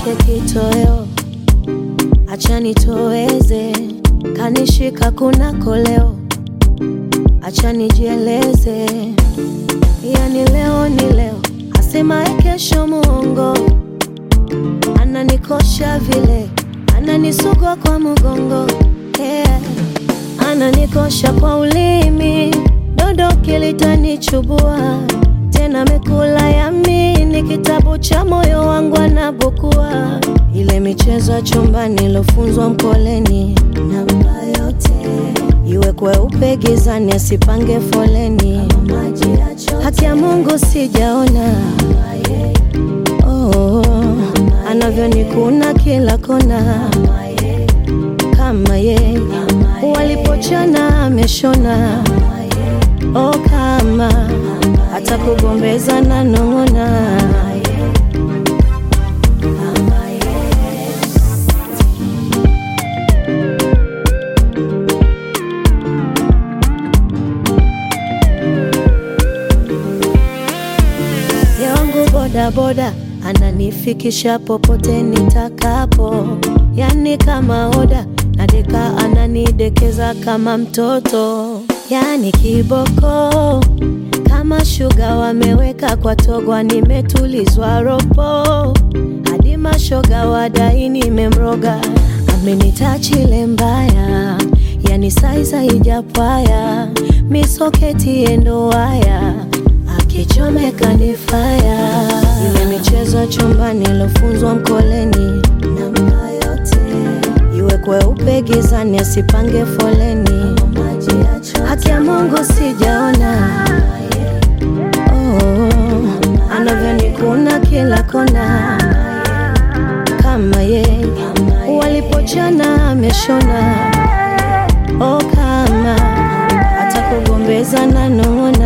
chake kitoweo, acha nitoweze, kanishika kuna koleo, acha nijieleze, yani leo ni leo, asemaye kesho muongo, ananikosha vile, ananisugua kwa mgongo yeah. Ananikosha kwa ulimi, dodo kilitanichubua tena, mekula yamini, kitabu cha moyo wangu anabukua, ile michezo ya chumbani ilofunzwa mkoleni, namba yote iwe kweupe gizani, asipange foleni, haki ya Mungu sijaona oh, anavyonikuna kila kona kama ye walipochana ameshona oh, kama hata kugombeza na nong'ona yangu bodaboda ananifikisha popote nitakapo, yani kama oda nadeka, ananidekeza kama mtoto, yani kiboko kama shuga wameweka kwa togwa, nimetulizwa ropo hadi mashoga wadai nimemroga, amenitachile mbaya, yani saiza ijapwaya misoketi endo waya akichomeka ni faya, ile michezo ya chumbani ilofunzwa mkoleni, namba yote iwe kweupe gizani, asipange foleni, haki ya Mungu sijaona oh, anavyonikuna kila kona kama ye walipochana ameshona oh, kama hata kugombeza na nong'ona